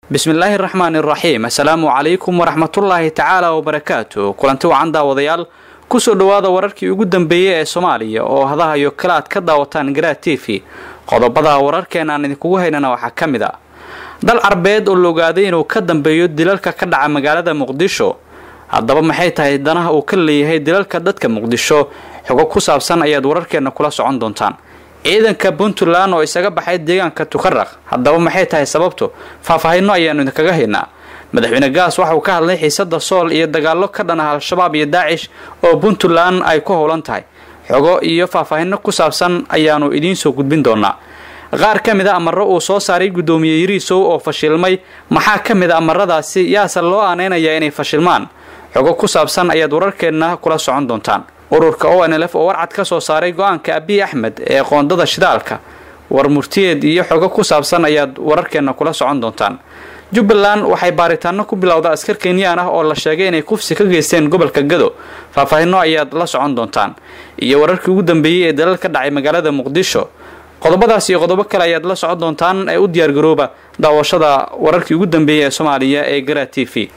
bismillaahi raxmaani raxiim assalaamu calaykum waraxmatullaahi tacaala wabarakaatu kulanti wacan daawadayaal kusoo dhowaada wararkii ugu dambeeyey ee soomaaliya oo hadahayo kale aad ka daawataan garaad t v qodobada wararkeena aan idinkugu haynana waxaa ka mid a dal carbeed oo la ogaaday inuu ka dambeeyo dilalka ka dhaca magaalada muqdisho haddaba maxay tahay danaha uu ka leeyahay dilalka dadka muqdisho xogo ku saabsan ayaad wararkeena kula socon doontaan ciidanka puntland oo isaga baxay deegaanka tukaraq haddaba maxay tahay sababtu faahfaahinno ayaanu idinkaga haynaa madaxweyne gaas waxa uu ka hadlay xiisada sool iyo dagaallo ka dhan ah al-shabaab iyo daacish oo puntland ay ku howlan tahay xogo iyo faahfaahinno ku saabsan ayaanu idiin soo gudbin doonaa qaar ka mid a amaro uu soo saaray guddoomiye yariisow oo fashilmay maxaa ka mid a amaradaasi yaase loo aaneynayaa inay fashilmaan xogo ku saabsan ayaad wararkeenna kula socon doontaan ururka o n l f oo warcad ka soo saaray go-aanka abiy axmed ee qoondada shidaalka war murtiyeed iyo xogo ku saabsan ayaad wararkeenna kula socon doontaan jubbaland waxay baaritaano ku bilowda askar kenyaan ah oo la sheegay inay kufsi ka geysteen gobolka gado faahfaahinno ayaad la socon doontaan iyo wararkii ugu dambeeyey ee dalal ka dhacay magaalada muqdisho qodobadaas iyo qodobo kale ayaad la socon doontaan ee u diyaargarooba daawashada wararkii ugu dambeeyey ee soomaaliya ee gara t v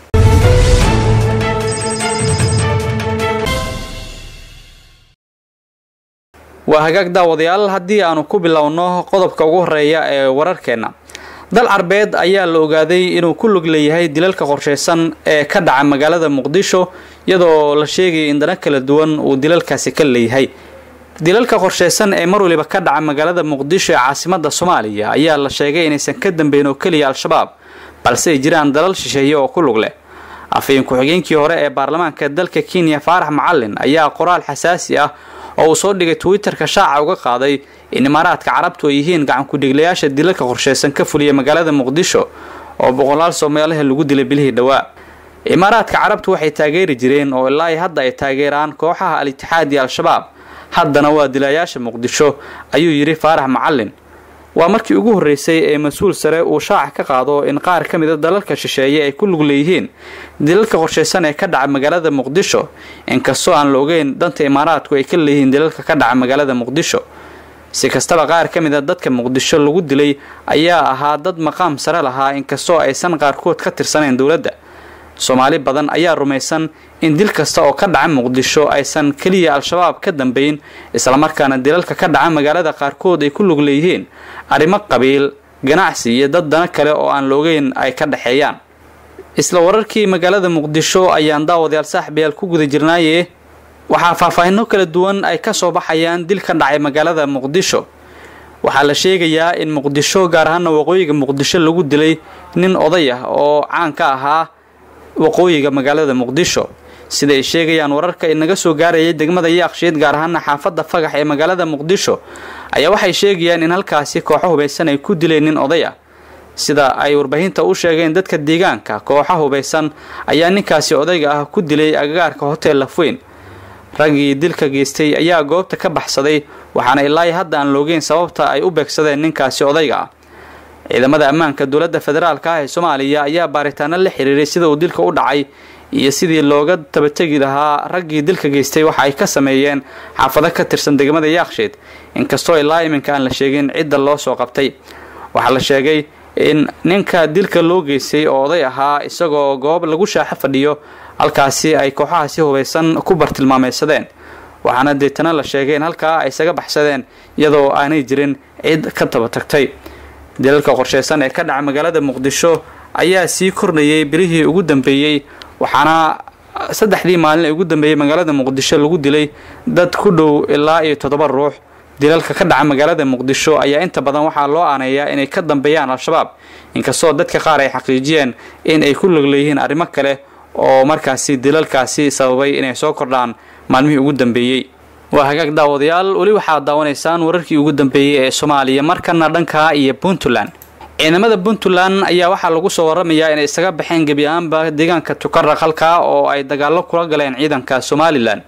waa hagaag daawadayaal haddii aanu ku bilowno qodobka ugu horeeya ee wararkeenna dal carbeed ayaa la ogaaday inuu ku lug leeyahay dilalka qorsheysan ee ka dhaca magaalada muqdisho iyadoo la sheegaya in dana kala duwan uu dilalkaasi ka leeyahay dilalka qorsheysan ee mar waliba ka dhaca magaalada muqdisho ee caasimada soomaaliya ayaa la sheegay inaysan ka dambeyn oo keliya al-shabaab balse ay jiraan dalal shisheeye oo ku lug leh afhayeen ku-xigeenkii hore ee baarlamaanka dalka kenya faarax macalin ayaa qoraal xasaasi ah oo uu soo dhigay twitterka shaaca uga qaaday in imaaraadka carabtu ay yihiin gacankudhiglayaasha dilalka qorsheysan ka fuliya magaalada muqdisho oo boqolaal soomaaliha lagu dilay bilihii dhowaa imaaraadka carabtu waxay taageeri jireen oo ilaa hadda ay taageeraan kooxaha al-itixaad iyo al-shabaab haddana waa dilayaasha muqdisho ayuu yidhi faarax macalin waa markii ugu horreysay ee mas-uul sare uu shaaca ka qaado in qaar ka mid a dalalka shisheeye ay ku lug leeyihiin dilalka qorsheysan ee ka dhaca magaalada muqdisho inkastoo aan la ogeyn danta imaaraadku ay ka leeyihiin dilalka ka dhaca magaalada muqdisho si kastaba qaar ka mid a dadka muqdisho lagu dilay ayaa ahaa dad maqaam sare lahaa inkastoo aysan qaarkood ka tirsanayn dowladda soomaali badan ayaa rumaysan in dil kasta oo ka dhaca muqdisho aysan keliya al-shabaab ka dambeyn islamarkaana dilalka ka dhaca magaalada qaarkood ay ku lug leeyihiin arrimo qabiil ganacsi iyo dad dana kale oo aan loogeyn ay ka dhexeeyaan isla wararkii magaalada muqdisho ayaan daawadayaal saaxibayaal ku guda jirnaaye waxaa faahfaahinno kala duwan ay ka soo baxayaan dil ka dhacay magaalada muqdisho waxaa la sheegayaa in muqdisho gaar ahaana waqooyiga muqdisho lagu dilay nin oday ah oo caan ka ahaa waqooyiga magaalada muqdisho sida ay sheegayaan wararka inaga soo gaarayay degmada yaaqshiid gaar ahaana xaafadda fagax ee magaalada muqdisho ayaa waxay sheegayaan in halkaasi kooxo hubaysan ay ku dileen nin oday ah sida ay warbaahinta u sheegeen dadka deegaanka kooxa hubaysan ayaa ninkaasi odayga ah ku dilay agagaarka hotel lafweyn raggii dilka geystay ayaa goobta ka baxsaday waxaana ilaa hadda aan loogeyn sababta ay u beegsadeen ninkaasi odayga ah ciidamada ammaanka dowladda federaalka ah ee soomaaliya ayaa baaritaano la xiriiray sida uu dilka u dhacay iyo sidii looga tabategi lahaa raggii dilka geystay waxa ay ka sameeyeen xaafado ka tirsan degmada yaaksheed inkastoo ilaa iminka aan la sheegin cidda loo soo qabtay waxaa la sheegay in ninka dilka loo geystay oo oday ahaa isagoo goob lagu shaaxo fadhiyo halkaasi ay kooxahaasi hubaysan ku bartilmaameysadeen waxaana deetana la sheegay in halkaa ay isaga baxsadeen iyadoo aanay jirin cid ka taba tagtay dilalka qorsheysan ee ka dhaca magaalada muqdisho ayaa sii kordhayay bilihii ugu dambeeyey waxaana saddexdii maalin ee ugu dambeeyey magaalada muqdisho lagu dilay dad ku dhow ilaa iyo toddoba ruux dilalka ka dhaca magaalada muqdisho ayaa inta badan waxaa loo aaneeyaa inay ka dambeeyaan al-shabaab inkastoo dadka qaar ay xaqiijiyeen in ay ku log leeyihiin arrimo kale oo markaasi dilalkaasi sababay inay soo kordhaan maalmihii ugu dambeeyey waa hagaag daawadayaal weli waxaad daawanaysaan wararkii ugu dambeeyey ee soomaaliya markana dhanka iyo puntland ciidamada puntland ayaa waxaa lagu soo waramayaa inay isaga baxeen gebi ahaanba deegaanka tukaraq halkaa oo ay dagaallo kula galeen ciidanka somalilan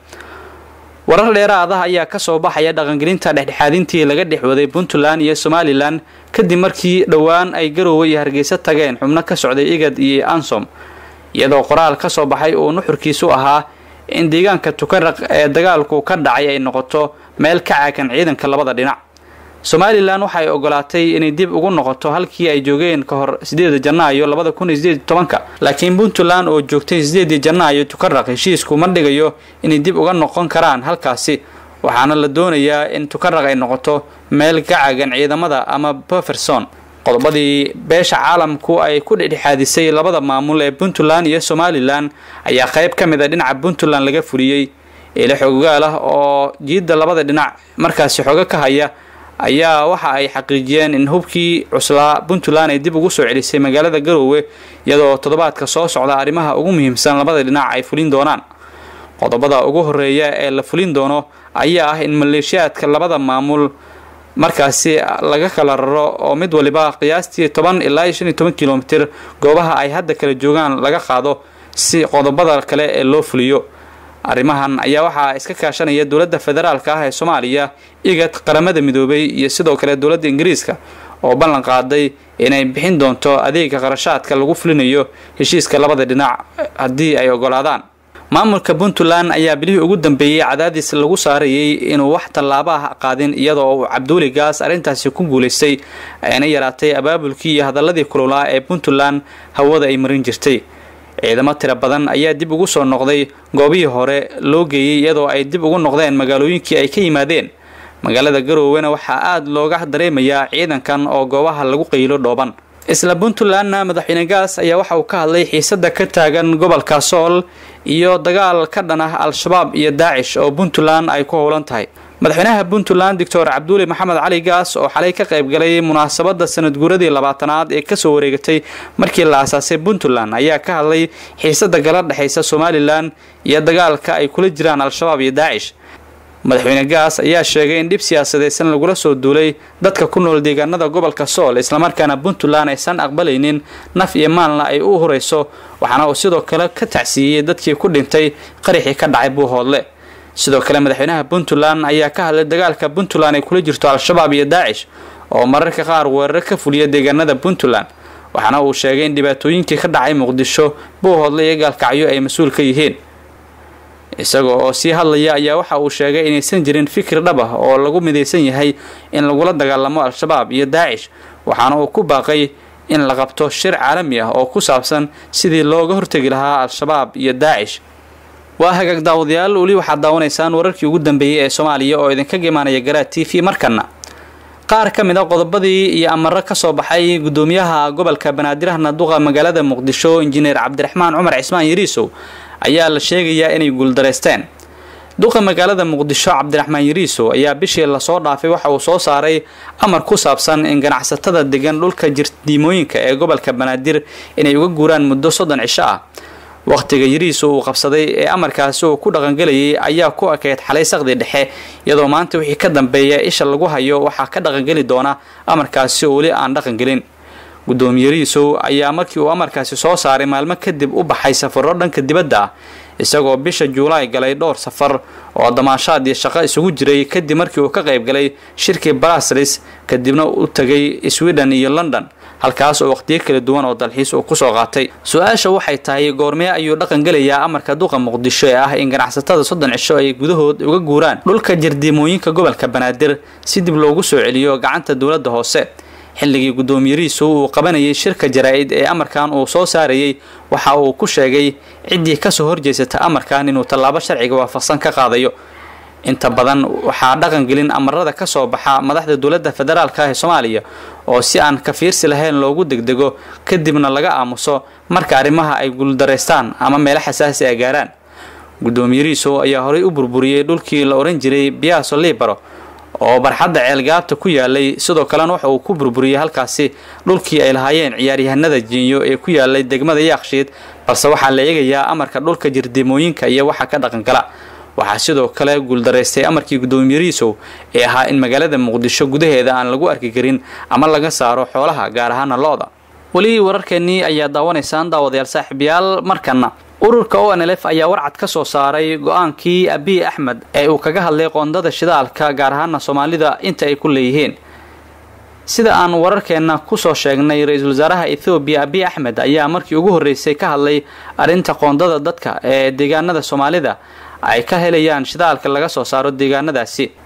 warar dheeraad ah ayaa kasoo baxaya dhaqangelinta dhexdhexaadintii laga dhexwaday puntland iyo somalilan kadib markii dhowaan ay garoowe iyo hargeysa tageen xubno ka socday igad iyo ansom iyadoo qoraal ka soo baxay uu nuxurkiisu ahaa in deegaanka tukaraq ee dagaalku ka dhacay ay noqoto meel ka caagan ciidanka labada dhinac somalilan waxay ogolaatay inay dib ugu noqoto halkii ay joogeen ka hor sideeda janaayo labada kun iyo sideed tobanka laakiin puntland oo joogtay sideedii janaayo tukaraq heshiisku ma dhigayo inay dib uga noqon karaan halkaasi waxaana la doonayaa in tukaraq ay noqoto meel ka cagan ciidamada ama bufferson qodobadii beesha caalamku ay ku dhexdhexaadisay labada maamul ee puntland iyo somalilan ayaa qayb ka mid a dhinaca puntland laga fuliyey eele xoogaal ah oo jiidda labada dhinac markaasi xoogo ka haya ayaa waxa ay xaqiijiyeen in hubkii cuslaa puntland ay dib ugu soo celisay magaalada garoowe iyadoo toddobaadka soo socda arrimaha ugu muhiimsan labada dhinac ay fulin doonaan qodobada ugu horeeya ee la fulin doono ayaa ah in maleeshiyaadka labada maamul markaasi laga kala raro oo mid waliba qiyaastii toban ilaa iyo shan iyo toban kilomitir goobaha ay hadda kala joogaan laga qaado si qodobada kale ee loo fuliyo arrimahan ayaa waxaa iska kaashanaya dowladda federaalka ah ee soomaaliya igad qaramada midoobay iyo sidoo kale dowladda ingiriiska oo ballan qaaday inay bixin doonto adeega qarashaadka lagu fulinayo heshiiska labada dhinac haddii ay ogolaadaan maamulka puntland ayaa bilihii ugu dambeeyey cadaadis lagu saarayay inuu wax tallaabo ah qaadin iyadoo uu cabduuli gaas arrintaasi ku guulaystay ayna yaraatay abaabulkii iyo hadaladii kululaa ee puntland hawada ay marin jirtay ciidamo tiro badan ayaa dib ugu soo noqday goobihii hore loo geeyey iyadoo ay dib ugu noqdeen magaalooyinkii ay ka yimaadeen magaalada garoowena waxaa aada looga dareemayaa ciidankan oo goobaha lagu qaylo dhooban isla puntlandna madaxweyne gaas ayaa waxa uu ka hadlay xiisada ka taagan gobolka sool iyo dagaal ka dhan ah al-shabaab iyo daacish oo puntland ay ku howlan tahay madaxweynaha puntland doctor cabduuli maxamed cali gaas oo xalay ka qayb galay munaasabada sanad guuradii labaatanaad ee kasoo wareegatay markii la aasaasay puntland ayaa ka hadlay xiisada gala dhexaysa somalilan iyo dagaalka ay kula jiraan al-shabaab iyo daacish madaxweyne gaas ayaa sheegay in dhib siyaasadeysan lagula soo duulay dadka ku nool deegaanada gobolka sool islamarkaana puntland aysan aqbalaynin naf iyo maalna ay u hurayso waxaana uu sidoo kale ka tacsiiyey dadkii ku dhintay qarixii ka dhacay buuhoodle sidoo kale madaxweynaha puntland ayaa ka hadlay dagaalka puntland ay kula jirto al-shabaab iyo daacish oo mararka qaar weeraro ka fuliya deegaanada puntland waxaana uu sheegay in dhibaatooyinkii ka dhacay muqdisho buuhoodle iyo gaalkacyo ay mas-uul ka yihiin isagoo oo sii hadlaya ayaa waxa uu sheegay inaysan jirin fikir dhab ah oo lagu midaysan yahay in lagula dagaalamo al-shabaab iyo daacish waxaana uu ku baaqay in la qabto shir caalami ah oo ku saabsan sidii looga hortegi lahaa al-shabaab iyo daacish waa hagaag daawadayaal weli waxaad daawanaysaan wararkii ugu dambeeyey ee soomaaliya oo idinkaga imaanaya garaad t v markana qaar ka mid a qodobadii iyo amaro kasoo baxay gudoomiyaha gobolka banaadirahna duqa magaalada muqdisho injineer cabdiraxmaan cumar cismaan yariisow ayaa la sheegayaa inay guuldareysteen duqa magaalada muqdisho cabdiraxmaan yariisow ayaa bishii lasoo dhaafay waxa uu soo saaray amar ku saabsan in ganacsatada degan dhulka jirdiimooyinka ee gobolka banaadir inay uga guuraan muddo soddon cisho ah wakhtiga yariiso uu qabsaday ee amarkaasi uu ku dhaqangelayay ayaa ku ekeyd xalay saqdi dhexe iyadoo maanta wixii ka dambeeya isha lagu hayo waxaa ka dhaqangeli doona amarkaasi oo weli aan dhaqangelin gudoomiye riisow ayaa markii uu amarkaasi soo saaray maalmo kadib u baxay safarro dhanka dibadda ah isagoo bisha juulaay galay dhowr safar oo damaashaad iyo shaqo isugu jiray kadib markii uu ka qayb galay shirkii braslis kadibna u tagay sweden iyo london halkaas oo waqtiyo kala duwan oo dalxiis uu kusoo qaatay su-aasha waxay tahay goormee ayuu dhaqan gelayaa amarka duqa muqdisho ee ah in ganacsatada soddon cisho ay gudahood uga guuraan dhulka jardiimooyinka gobolka banaadir si dib loogu soo celiyo gacanta dowladda hoose xilligii gudoomiyariisu uu qabanayay shirka jaraa-id ee amarkan uu soo saarayay waxa uu ku sheegay ciddii kasoo horjeysata amarkan inuu tallaabo sharciga waafaqsan ka qaadayo inta badan waxaa dhaqangelin amarada kasoo baxa madaxda dowladda federaalka ee soomaaliya oo si aan kafiirsi lahayn loogu degdego kadibna laga aamuso marka arrimaha ay guuldareystaan ama meelo xasaasi a gaaraan gudoomiyariisu ayaa horey u burburiyey dhulkii la ohan jiray biaso libaro oo barxadda ceelgaabta ku yaalay sidoo kalena waxa uu ku burburiyey halkaasi dhulkii ay lahaayeen ciyaaryahanada jiinyo ee ku yaalay degmada yaakshiid balse waxaa la eegayaa amarka dhulka jirdimooyinka iyo waxa ka dhaqangala waxaa sidoo kale guuldaraystay amarkii gudoomiyariisow ee ahaa in magaalada muqdisho gudaheeda aan lagu arki karin ama laga saaro xoolaha gaar ahaana lo-da weli wararkeenii ayaa daawanaysaan daawadayaal saaxiibayaal markana ururka o n lf ayaa warcad ka soo saaray go-aankii abiy axmed ee uu kaga hadlay qoondada shidaalka gaar ahaana soomaalida inta ay ku leeyihiin sida aan wararkeenna kusoo sheegnay ra-iisul wasaaraha ethoobiya abiy axmed ayaa markii ugu horreysay ka hadlay arrinta qoondada dadka ee deegaanada soomaalida ay ka helayaan shidaalka laga soo saaro deegaanadaasi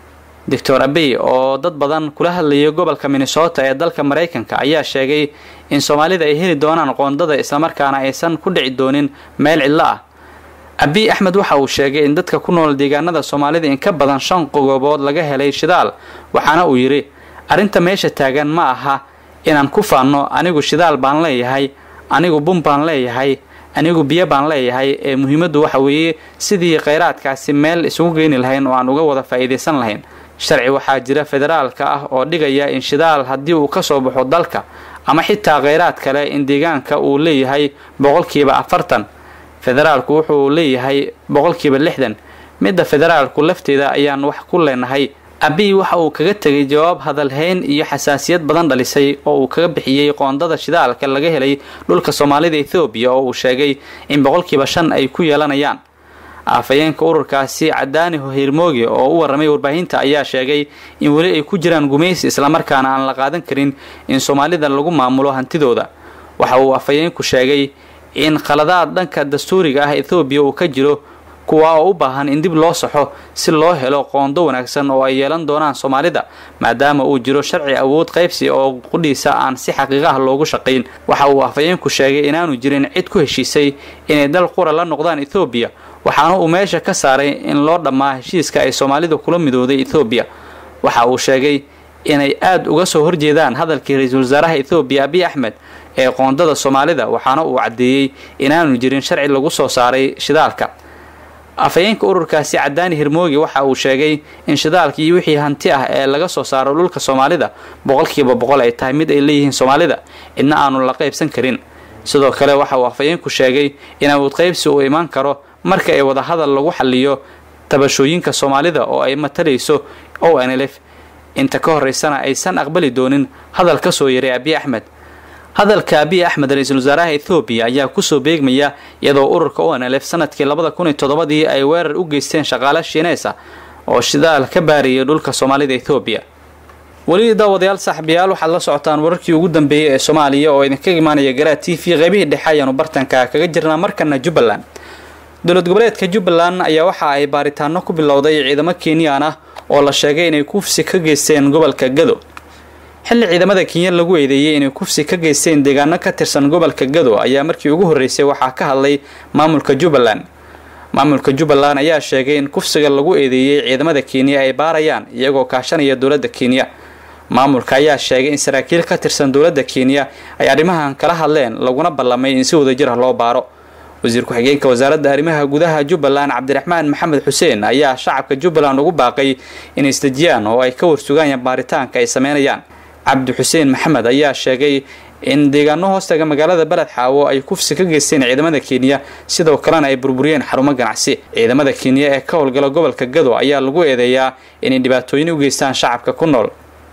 doctor abey oo dad badan kula hadlayay gobolka minnesota ee dalka maraykanka ayaa sheegay in soomaalida ay heli doonaan qoondada islamarkaana aysan ku dhici doonin meel cidlo ah abiy axmed waxa uu sheegay in dadka ku nool deegaanada soomaalida in ka badan shan qogobood laga helay shidaal waxaana uu yidhi arrinta meesha taagan ma aha inaan ku faanno anigu shidaal baan leeyahay anigu bun baan leeyahay anigu biyo baan leeyahay ee muhiimaddu waxa weeye sidii kheyraadkaasi meel isugu geeni lahayn oo aan uga wada faa'iidaysan lahayn sharci waxaa jira federaalka ah oo dhigaya in shidaal haddii uu ka soo baxo dalka ama xitaa kheyraad kale in deegaanka uu leeyahay boqolkiiba afartan federaalku wuxuu leeyahay boqolkiiba lixdan midda federaalku lafteeda ayaan wax ku leenahay abiy waxa uu kaga tegay jawaab hadalhayn iyo xasaasiyad badan dhalisay oo uu kaga bixiyey qoondada shidaalka laga helay dhulka soomaalida ethoobiya oo uu sheegay in boqolkiiba shan ay ku yeelanayaan afhayeenka ururkaasi cadaani hirmooge oo u warramay warbaahinta ayaa sheegay in weli ay ku jiraan gumaysi islamarkaana aan la qaadan karin in soomaalida lagu maamulo hantidooda waxa uu afhayeenku sheegay in khaladaad dhanka dastuuriga ah ethoobiya uu ka jiro kuwa oo u baahan in dib loo saxo si loo helo qoondo wanaagsan oo ay yeelan doonaan soomaalida maadaama uu jiro sharci awood qaybsi oo qudhiisa aan si xaqiiqa ah loogu shaqayn waxa uu afhayeenku sheegay inaanu jirin cid ku heshiisay inay dal qura la noqdaan ethoobiya waxaana uu meesha ka saaray in loo dhammaa heshiiska ay soomaalida kula midooday ethoobiya waxa uu sheegay inay aada uga soo horjeedaan hadalkii ra-iisul wasaaraha ethoobiya abiy axmed ee qoondada soomaalida waxaana uu caddeeyey inaanu jirin sharci lagu soo saaray shidaalka afhayeenka ururkaasi cadaani hirmoogi waxa uu sheegay in shidaalka iyo wixii hanti ah ee laga soo saaro dhulka soomaalida boqolkiiba boqol ay tahay mid ay leeyihiin soomaalida cidna aanu la qaybsan karin sidoo kale waxa uu afhayeenku sheegay in awood qaybsi uu imaan karo marka ay wadahadal lagu xaliyo tabashooyinka soomaalida oo ay matalayso o n lf inta ka horeysana aysan aqbali doonin hadal ka soo yaray abiy axmed hadalka abiy axmed ra-iisul wasaaraha ethoobiya ayaa kusoo beegmaya iyadoo ururka o n lf sanadkii labada kun iyo toddobadii ay weerar u geysteen shaqaale shiineys ah oo shidaal ka baariyay dhulka soomaalida ethoobiya weli daawadayaal saaxiibayaal waxaad la socotaan wararkii ugu dambeeyey ee soomaaliya oo idinkaga imaanaya garaa t v qaybihii dhexe ayaanu bartanka kaga jirnaa markana jubbaland dowlad goboleedka jubbaland ayaa waxa ay baaritaano ku bilowday ciidamo kenyaan ah oo la sheegay inay kufsi ka geysteen gobolka gado xilli ciidamada kenya lagu eedeeyey inay kufsi ka geysteen deegaano ka tirsan gobolka gado ayaa markii ugu horreysay waxaa ka hadlay maamulka jubbaland maamulka jubbaland ayaa sheegay in kufsiga lagu eedeeyey ciidamada kenya ay baarayaan iyagoo kaashanaya dowladda kenya maamulka ayaa sheegay in saraakiil ka tirsan dowladda kenya ay arrimahan kala hadleen laguna ballamay in si wadajir ah loo baaro wasiir ku-xigeenka wasaaradda arrimaha gudaha jubbaland cabdiraxmaan maxamed xuseen ayaa shacabka jubbaland ugu baaqay inay isdejiyaan oo ay ka warsugaayaan baaritaanka ay sameynayaan cabdi xuseen maxamed ayaa sheegay in deegaano hoostaga magaalada beled xaawo ay kufsi ka geysteen ciidamada kenya sidoo kalena ay burburiyeen xarumo ganacsi ciidamada kenya ee ka howlgala gobolka gado ayaa lagu eedeeyaa inay dhibaatooyin u geystaan shacabka ku nool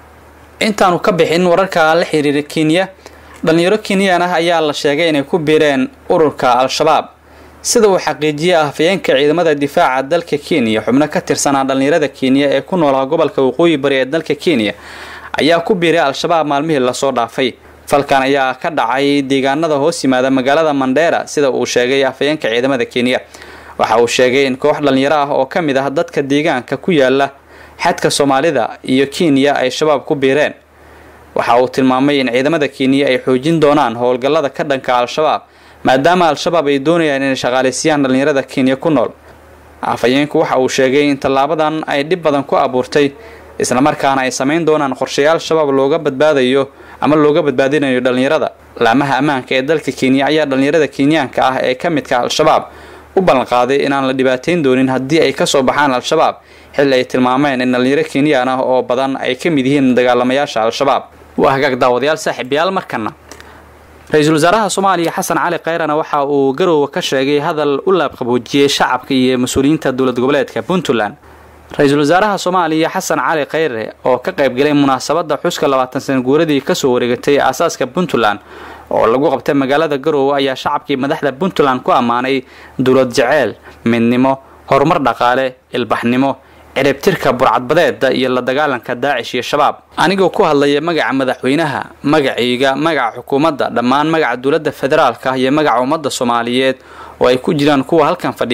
intaanu ka bixin wararka la xiriira kenya dhalinyaro kenyaan ah ayaa la sheegay inay ku biireen ururka al-shabaab sida uu xaqiijiyey afhayeenka ciidamada difaaca dalka kenya xubno ka tirsanaa dhalinyarada kenya ee ku noolaa gobolka waqooyi bari ee dalka kenya ayaa ku biiray al-shabaab maalmihii lasoo dhaafay falkan ayaa ka dhacay deegaanada hoos yimaada magaalada mandheera sida uu sheegay afhayeenka ciidamada kenya waxa uu sheegay in koox dhalinyaro ah oo ka mid ah dadka deegaanka ku yaala xadka soomaalida iyo kenya ay shabaab ku biireen waxa uu tilmaamay in ciidamada kenya ay xoojin doonaan howlgallada ka dhanka al-shabaab maadaama al-shabaab ay doonayaan inay shaqaaleysiiyaan dhalinyarada kenya ku nool afhayeenku waxa uu sheegay in tallaabadan ay dhib badan ku abuurtay islamarkaana ay samayn doonaan qorshayaal shabaab looga badbaadayo ama looga badbaadinayo dhalinyarada laamaha ammaanka ee dalka kenya ayaa dhalinyarada kenyaanka ah ee ka midka al-shabaab u ballanqaaday inaan la dhibaateyn doonin haddii ay kasoo baxaan al-shabaab xilli ay tilmaameen in dhalinyaro kenyaan ah oo badan ay ka mid yihiin dagaalamayaasha al-shabaab waa hagaag daawadayaal saaxiibayaal markana ra-iisul wasaaraha soomaaliya xasan cali kayrana waxa uu garoowa ka sheegay hadal u laabqaboojiyey shacabka iyo mas-uuliyiinta dowlad goboleedka puntland ra-iisul wasaaraha soomaaliya xasan cali khayre oo ka qaybgalay munaasabadda xuska labaatan sana guuradii kasoo wareegatay aasaaska puntland oo lagu qabtay magaalada garoowe ayaa shacabkii madaxda puntland ku ammaanay dowlad jeceyl midnimo horumar dhaqaale ilbaxnimo ciribtirka burcadbadeeda iyo la dagaalanka daacish iyo shabaab anigoo ku hadlaya magaca madaxweynaha magacayga magaca xukuumadda dhammaan magaca dowladda federaalka iyo magaca ummadda soomaaliyeed oo ay ku jiraan kuwa halkan fadhiya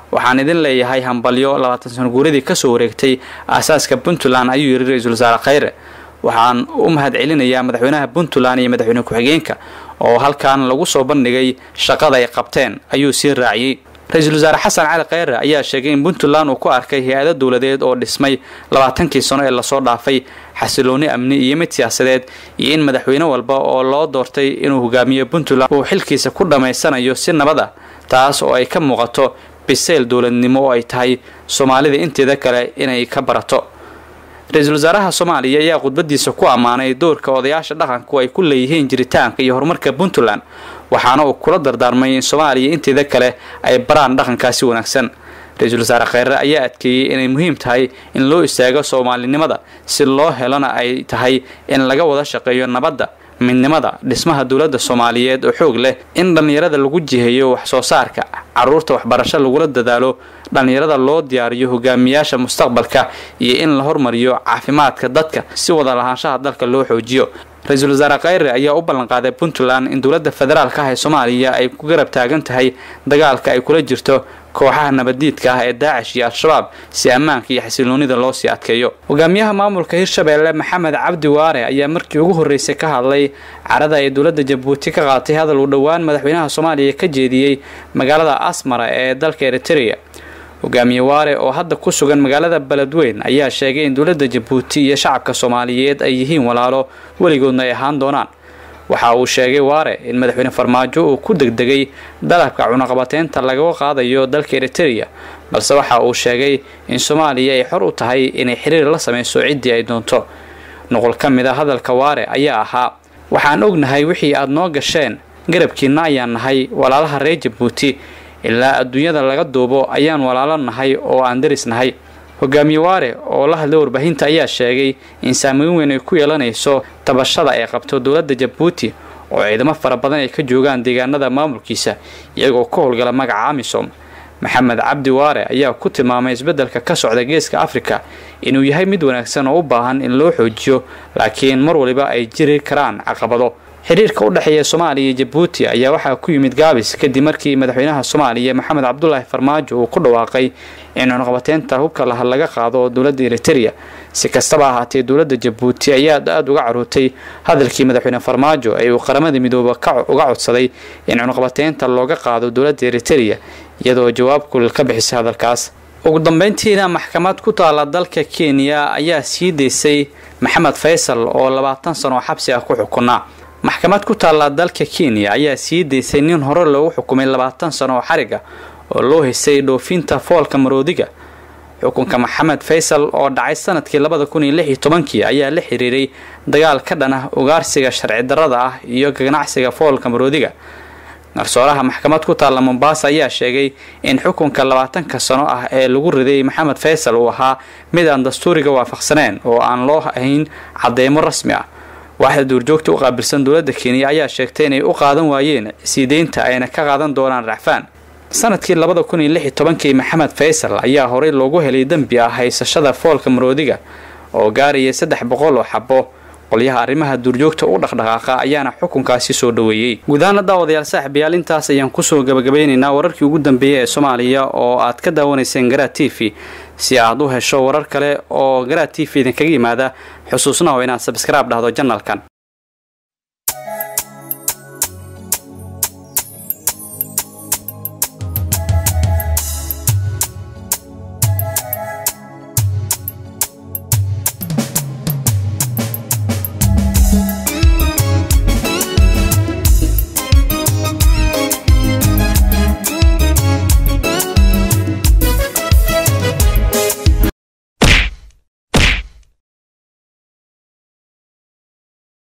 waxaan idin leeyahay hambalyo labaatan sano guuradii kasoo wareegtay aasaaska puntland ayuu yidhi ra-iisul wasaare khayre waxaan u mahad celinayaa madaxweynaha puntland iyo madaxweyne ku-xigeenka oo halkan lagu soo bandhigay shaqada ay qabteen ayuu sii raaciyey ra-iisul wasaare xasan cali khayre ayaa sheegay in puntland uu ku arkay hay-ado dowladeed oo dhismay labaatankii sano ee lasoo dhaafay xasilooni amni iyo mid siyaasadeed iyo in madaxweyne walba oo loo doortay inuu hogaamiyo puntland uu xilkiisa ku dhammaysanayo si nabad ah taas oo ay ka muuqato biseyl dowladnimo oo ay tahay soomaalida inteeda kale inay ka barato ra-iisul wasaaraha soomaaliya ayaa khudbadiisa ku ammaanay doorka odayaasha dhaqanku ay ku leeyihiin jiritaanka iyo horumarka puntland waxaana uu kula dardaarmay in soomaaliya inteeda kale ay baraan dhaqankaasi wanaagsan ra-iisul wasaare kheyre ayaa adkeeyey inay muhiim tahay in loo istaago soomaalinimada si loo helona ay tahay in laga wada shaqeeyo nabadda midnimada dhismaha dowladda soomaaliyeed oo xoog leh in dhallinyarada lagu jiheeyo wax soo saarka caruurta waxbarasho lagula dadaalo dhallinyarada loo diyaariyo hogaamiyaasha mustaqbalka iyo in la hormariyo caafimaadka dadka si wada lahaanshaha dalka loo xoojiyo ra-iisul wasaare kheyre ayaa u ballanqaaday puntland in dowladda federaalka ah ee soomaaliya ay ku garab taagan tahay dagaalka ay kula jirto kooxaha nabaddiidka ah ee daacish iyo al-shabaab si ammaanka iyo xasiloonida loo sii adkeeyo hogaamiyaha maamulka hirshabeelle maxamed cabdi waare ayaa markii ugu horreysay ka hadlay carada ay dowladda jabuuti ka qaatay hadal uu dhowaan madaxweynaha soomaaliya ka jeediyey magaalada asmara ee dalka eritereya hogaamiye waare oo hadda ku sugan magaalada beledweyn ayaa sheegay in dowladda jabuuti iyo shacabka soomaaliyeed ay yihiin walaalo weligoodna ay ahaan doonaan waxa uu sheegay waare in madaxweyne farmaajo uu ku degdegay dalabka cunaqabateynta lagaga qaadayo dalka eritereya balse waxa uu sheegay in soomaaliya ay xor u tahay inay xiriir la sameyso ciddii ay doonto nuqul ka mid a hadalka waare ayaa ahaa waxaan ognahay wixii aada noo gasheen garabkiinna ayaan nahay walaalaha reer jabuuti ilaa adduunyada laga duubo ayaan walaalo nahay oo aan daris nahay hogaamiye waare oo la hadlay warbaahinta ayaa sheegay in saameyn weyn ay ku yeelanayso tabashada ay qabto dowladda jabuuti oo ciidamo fara badan ay ka joogaan deegaanada maamulkiisa iyagoo ka howlgala magaca amisom maxamed cabdi waare ayaa ku tilmaamay isbeddelka ka socda geeska afrika inuu yahay mid wanaagsan oo u baahan in loo xoojiyo laakiin mar waliba ay jiri karaan caqabado xiriirka u dhexeeya soomaaliya iyo jabuuti ayaa waxaa ku yimid gaabis kadib markii madaxweynaha soomaaliya maxamed cabdulaahi farmaajo uu ku dhawaaqay in cunaqabateynta hubka laha laga qaado dowladda eritereya si kastaba ahaatee dowladda jabuuti ayaa aada uga carootay hadalkii madaxweyne farmaajo ee uu qaramada midooba uga codsaday in cunaqabateynta looga qaado dowladda eritereya iyadoo jawaab kulil ka bixisay hadalkaas ugu dambeyntiina maxkamad ku taala dalka kenya ayaa sii daysay maxamed faysal oo labaatan sano xabsi ah ku xukunaa maxkamad ku taalla dalka kenya ayaa sii daysay nin hore loogu xukumay labaatan sano oo xariga oo loo haysay dhoofinta foolka maroodiga xukunka maxamed faysal oo dhacay sanadkii labada kun iyo lix iyo tobankii ayaa la xiriiray dagaal ka dhan ah ugaarsiga sharci darrada ah iyo ganacsiga foolka maroodiga garsooraha maxkamad ku taalla mombaasa ayaa sheegay in xukunka labaatanka sano ah ee lagu riday maxamed faysal uu ahaa mid aan dastuuriga waafaqsaneen oo aan loo hayn cadeymo rasmi ah waaxda duurjoogta u qaabilsan dowladda kenya ayaa sheegtay inay u qaadan waayeen siideynta ayna ka qaadan doonaan racfaan sanadkii labada kun iyo lix iyo tobankii maxamed faysal ayaa horey loogu helay dembi ah haysashada foolka maroodiga oo gaaraya saddex boqol oo xabo qolyaha arrimaha duurjoogta u dhaqdhaqaaqa ayaana xukunkaasi soo dhoweeyey guudahaana daawadayaal saaxiibayaal intaas ayaan kusoo gabagabeynaynaa wararkii ugu dambeeyey ee soomaaliya oo aad ka daawanayseen garaa t v si aad u hesho warar kale oo garaa t v idinkaga yimaada xusuusnaho inaad sabskraib dhahdo janalkan